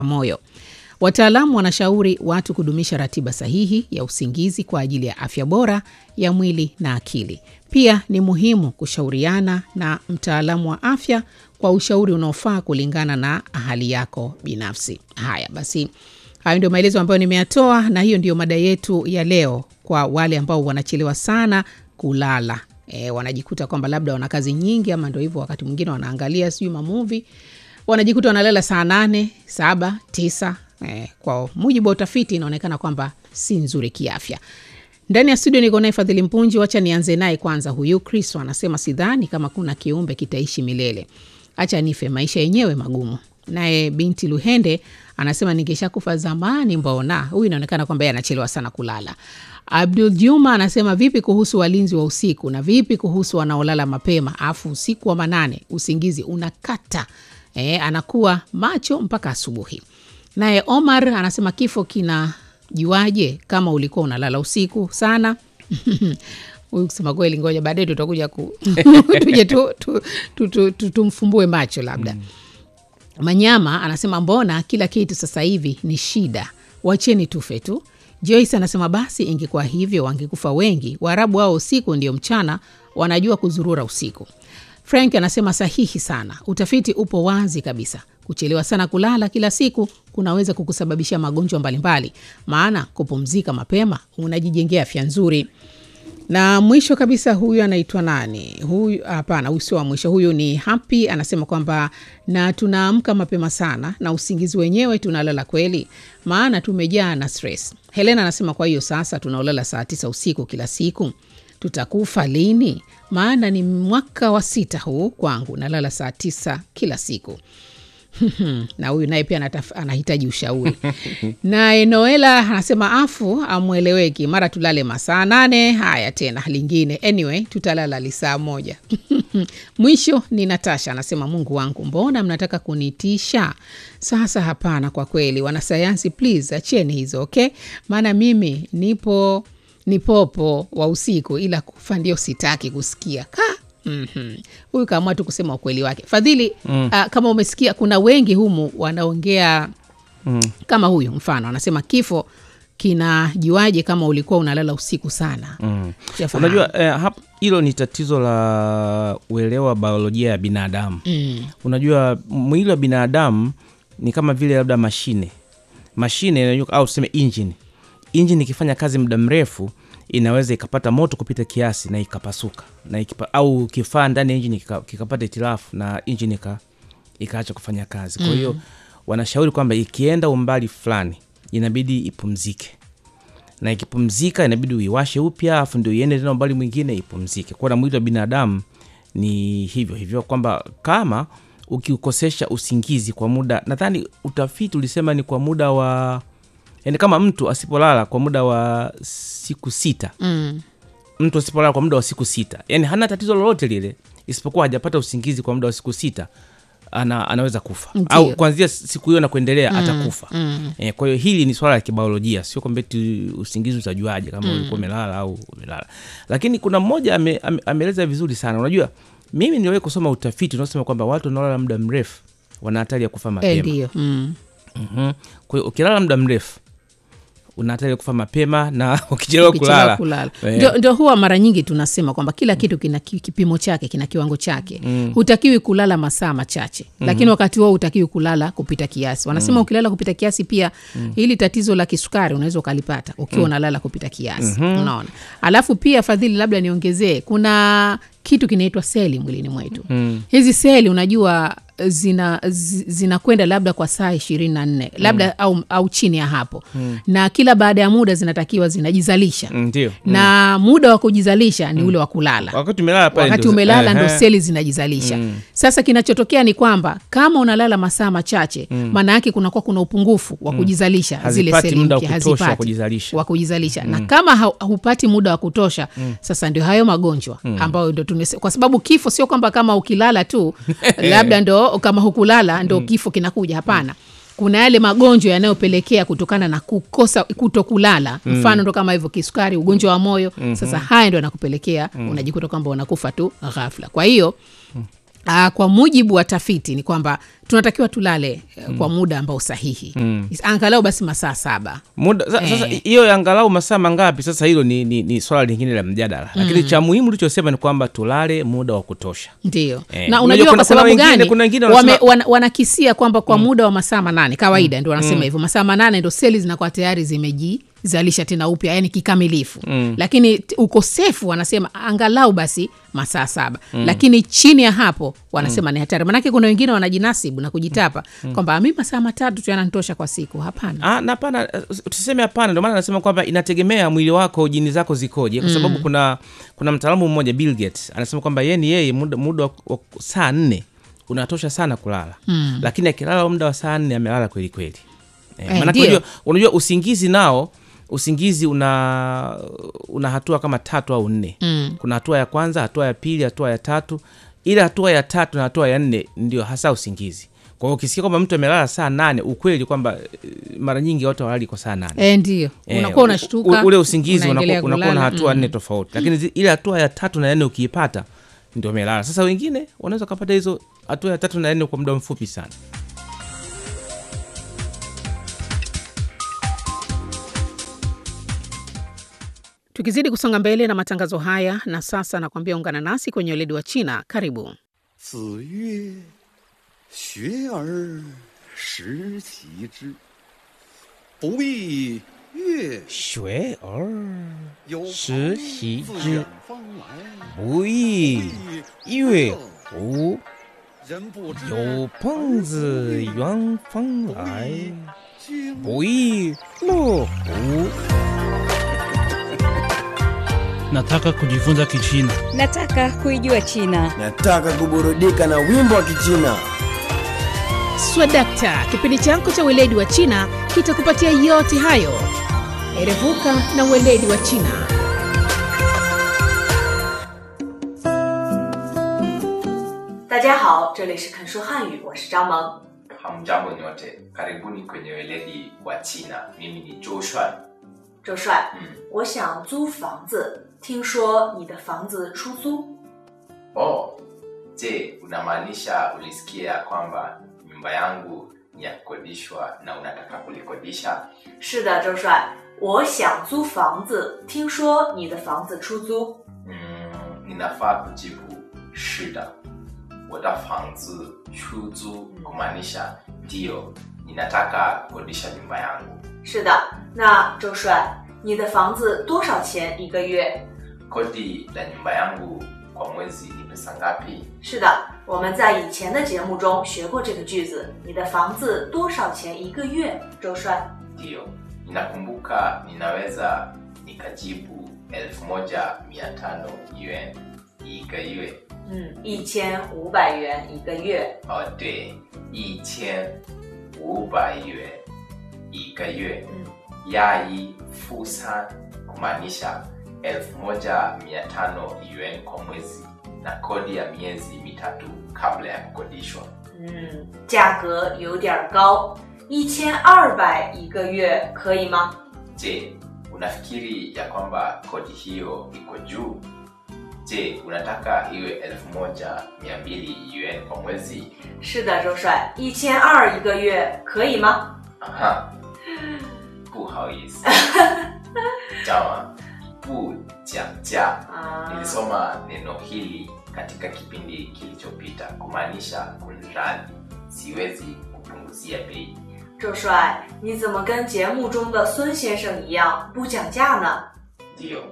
moyo. Wataalamu wanashauri watu kudumisha ratiba sahihi ya usingizi kwa ajili ya afya bora ya mwili na akili. Pia ni muhimu kushauriana na mtaalamu wa afya kwa ushauri unaofaa kulingana na hali yako binafsi. Haya basi, hayo ndio maelezo ambayo nimeyatoa, na hiyo ndio mada yetu ya leo kwa wale ambao wanachelewa sana kulala. E, wanajikuta kwamba labda wana kazi nyingi ama ndo hivyo, wakati mwingine wanaangalia sijui mamuvi, wanajikuta wanalala saa nane, saba, tisa. E, kwa mujibu wa utafiti inaonekana kwamba si nzuri kiafya. Ndani ya studio niko naye Fadhili Mpunji. Wacha nianze naye kwanza. Huyu Kristo anasema sidhani kama kuna kiumbe kitaishi milele, acha nife, maisha yenyewe magumu. Naye binti Luhende anasema ningeshakufa zamani, mbona. Huyu inaonekana kwamba yeye anachelewa sana kulala. Abdul Juma anasema vipi kuhusu walinzi wa usiku na vipi kuhusu wanaolala mapema, afu usiku wa manane usingizi unakata e, anakuwa macho mpaka asubuhi. Naye Omar anasema kifo kinajuaje kama ulikuwa unalala usiku sana? Huyu kusema kweli, ngoja baadaye tutakuja ku tuje tu, tu, tu, tu, tu, tumfumbue macho labda mm. Manyama anasema mbona kila kitu sasa hivi ni shida, wacheni tufe tu. Joyce anasema basi ingekuwa hivyo wangekufa wengi. Waarabu wao usiku ndio mchana, wanajua kuzurura usiku. Frank anasema sahihi sana, utafiti upo wazi kabisa. Kuchelewa sana kulala kila siku kunaweza kukusababishia magonjwa mbalimbali, maana kupumzika mapema unajijengea afya nzuri. Na mwisho kabisa, huyu anaitwa nani? Huyu hapana, huyu sio wa mwisho. Huyu ni Happy, anasema kwamba na tunaamka mapema sana na usingizi wenyewe tunalala kweli, maana tumejaa na stress. Helena anasema kwa hiyo sasa tunaolala saa tisa usiku kila siku tutakufa lini? Maana ni mwaka wa sita huu kwangu, nalala saa tisa kila siku. na huyu naye pia anahitaji ushauri. Naye Noela anasema afu amweleweki, mara tulale masaa nane, haya tena lingine. Anyway, tutalala lisaa moja. Mwisho ni Natasha anasema Mungu wangu, mbona mnataka kunitisha sasa? Hapana, kwa kweli wanasayansi, please acheni hizo okay, maana mimi nipo ni popo wa usiku, ila kufa ndio sitaki kusikia ka Mm -hmm. Huyu kaamua tu kusema ukweli wake Fadhili. mm. Uh, kama umesikia kuna wengi humu wanaongea mm. kama huyu mfano anasema kifo kinajuaje kama ulikuwa unalala usiku sana? mm. Unajua hilo eh, ni tatizo la uelewa wa biolojia ya binadamu mm. Unajua mwili wa binadamu ni kama vile labda mashine mashine au tuseme injini injini ikifanya kazi muda mrefu inaweza ikapata moto kupita kiasi na ikapasuka na ikipa, au kifaa ndani ya injini kikapata hitilafu na injini ikaacha kufanya kazi. Kwa hiyo mm. wanashauri kwamba ikienda umbali fulani inabidi ipumzike, na ikipumzika inabidi uiwashe upya, afu ndio iende tena umbali mwingine ipumzike. Kwa na mwili wa binadamu ni hivyo hivyo, kwamba kama ukiukosesha usingizi kwa muda, nadhani utafiti ulisema ni kwa muda wa Yani kama mtu asipolala kwa muda wa siku sita mm. mtu asipolala kwa muda wa siku sita, yani hana tatizo lolote lile, isipokuwa hajapata usingizi kwa muda wa siku sita, ana, anaweza kufa Ndiyo. au kuanzia siku hiyo na kuendelea mm. atakufa mm. E, kwa hiyo hili ni swala la kibiolojia, sio kwamba eti usingizi utajuaje kama mm. ulikuwa umelala au umelala. Lakini kuna mmoja ame, ame, ameeleza vizuri sana. Unajua, mimi niliwahi kusoma utafiti unaosema kwamba watu wanaolala muda mrefu wana hatari ya kufa mapema Ndiyo. mm. mm-hmm. Kwa hiyo ukilala muda mrefu una hatari ya kufa mapema na ukichelewa kulala, kulala. Ndio, ndio huwa mara nyingi tunasema kwamba kila kitu kina kipimo chake, kina kiwango chake mm. Hutakiwi kulala masaa machache mm. Lakini wakati huo hutakiwi kulala kupita kiasi. Wanasema mm. ukilala kupita kiasi pia mm. hili tatizo la kisukari unaweza ukalipata ukiwa unalala mm. kupita kiasi mm-hmm. Unaona, alafu pia Fadhili, labda niongezee, kuna kitu kinaitwa seli mwilini mwetu mm. Hizi seli unajua zina zinakwenda labda kwa saa ishirini na nne labda mm. au, au chini ya hapo mm. na kila baada ya muda zinatakiwa zinajizalisha Ndiyo. mm. na muda wa kujizalisha ni ule wa kulala. Wakati umelala pale wakati ndio- umelala ndo Ehe. seli zinajizalisha Mm. sasa kinachotokea ni kwamba kama unalala masaa machache maana yake kunakuwa kuna upungufu wa kujizalisha zile Hazipati seli muda wa mpya, kutosha wa hazipati kujizalisha. wa kujizalisha na kama hau- hupati muda wa kutosha sasa ndio hayo magonjwa ambayo ndo tunese, kwa sababu kifo sio kwamba kama ukilala tu labda ndo kama hukulala ndo kifo kinakuja hapana kuna yale magonjwa yanayopelekea kutokana na kukosa kuto kulala mfano ndo kama hivyo kisukari ugonjwa wa moyo sasa haya ndo yanakupelekea unajikuta kwamba unakufa tu ghafla kwa hiyo Uh, kwa mujibu wa tafiti ni kwamba tunatakiwa tulale uh, kwa muda ambao sahihi mm. angalau basi masaa saba muda sa- sasa Eh. hiyo ya angalau masaa mangapi sasa hilo ni, ni, ni swala lingine la mjadala lakini cha muhimu ulichosema ni kwamba tulale muda wa kutosha ndio Eh, na unajua unajua kuna- kwa sababu kuna wengine- gani kuna wengine wame, wanasema- wana, wanakisia kwamba kwa muda wa masaa manane kawaida ndio wanasema hivyo masaa manane ndo seli zinakuwa tayari zimejizalisha tena upya yani kikamilifu lakini t- ukosefu wanasema angalau basi masaa saba lakini chini ya hapo wanasema ni hatari manake kuna wengine wanajinasibu na kujitapa kwamba mi masaa matatu tu yananitosha kwa siku hapana Ah, na hapana eh, tuseme hapana ndio maana nasema kwamba inategemea mwili wako jini zako zikoje kwa sababu kuna kuna mtaalamu mmoja Bill Gates anasema kwamba yeye ni yeye muda, muda wa, wa saa nne unatosha sana kulala mm. lakini akilala muda wa saa nne amelala kweli kweli eh, Eh, maanake ndio. unajua, unajua usingizi nao usingizi una una hatua kama tatu au nne mm. kuna hatua ya kwanza hatua ya pili hatua ya tatu ile hatua ya tatu na hatua ya nne ndio hasa usingizi kwa hiyo ukisikia kwamba mtu amelala saa nane ukweli kwamba eh, mara nyingi watu hawalali kwa saa nane e, ndio Eh, unakuwa u- unashtuka u- ule usingizi unaendelea unakuwa unakuwa na kulala. hatua Mm. nne tofauti lakini zi- ile hatua ya tatu na ya nne ukiipata ndio umelala sasa wengine wanaweza ukapata hizo hatua ya tatu na ya nne kwa muda mfupi sana tukizidi kusonga mbele na matangazo haya na sasa nakwambia ungana nasi kwenye weledi wa china karibu 子曰：“学而时齐之，不亦乐学而有时朋习自之远方来， 不亦乐乎人不知有朋自远方来经不亦乐乎 Nataka kujifunza Kichina. Nataka kuijua China. Nataka kuburudika na wimbo wa Kichina. swadakta kipindi chako cha weledi wa china kitakupatia yote hayo erevuka na weledi wa china 大家好，这里是肯说汉语，我是张萌。 Hamjambo nyote, karibuni kwenye weledi wa China. Mimi ni Joshua. 周帅， 嗯， 我想租房子，听说你的房子出租？ Oh, je, unamaanisha ulisikia kwamba nyumba yangu ni ya kukodishwa na unataka kulikodisha? 是的，周帅，我想租房子，听说你的房子出租。 Mm, ninafaa kujibu shida. Watafanzi chuzu kumaanisha ndiyo, ninataka kukodisha nyumba yangu. 是的，那周帅，你的房子多少钱一个月？ Kodi la nyumba yangu kwa mwezi ni pesa ngapi? 是的，我们在以前的节目中学过这个句子。你的房子多少钱一个月？周帅， Ndiyo, ninakumbuka ninaweza nikajibu elfu moja mia tano yuan ikaiwe 嗯，一千五百元一个月。 oh, 对一千五百元一个月嗯 yai fusan kumaanisha elfu moja mia tano yuan kwa mwezi na kodi ya miezi mitatu kabla ya kukodishwa 嗯，价格有点儿高，一千二百一个月可以吗？ Je, unafikiri ya kwamba kodi hiyo iko juu? Je, unataka iwe elfu moja mia mbili yuan kwa mwezi? 是的，周帅，一千二一个月可以吗？ Aha, 不好意思，jama bu jia 啊， nilisoma neno hili katika kipindi kilichopita kumaanisha kunradhi, siwezi kupunguzia bei. 周帅，你怎么跟节目中的孙先生一样不讲价呢？ Ndiyo,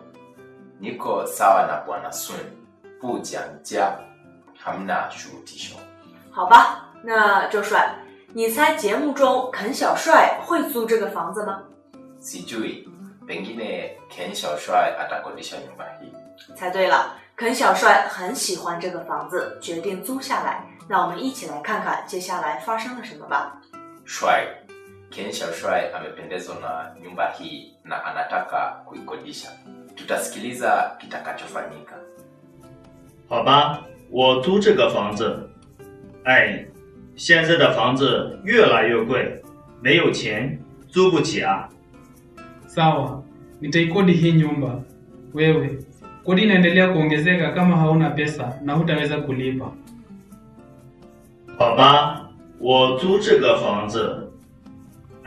niko sawa na bwana Sun, bu jia hamna shurutisho. 好吧，那周帅，你猜节目中肯小帅会租这个房子吗？ Sijui, pengine Ken Xiaoshuai atakodisha nyumba hii. 猜对了，肯小帅很喜欢这个房子，决定租下来。那我们一起来看看接下来发生了什么吧。 Shuai, Ken Xiaoshuai amependezwa na nyumba hii na anataka kuikodisha. Tutasikiliza kitakachofanyika. 好吧，我租这个房子。哎，现在的房子越来越贵，没有钱租不起啊。 Sawa, nitaikodi hii nyumba. Wewe, kodi inaendelea kuongezeka kama hauna pesa na hutaweza kulipa. 好吧，我租这个房子。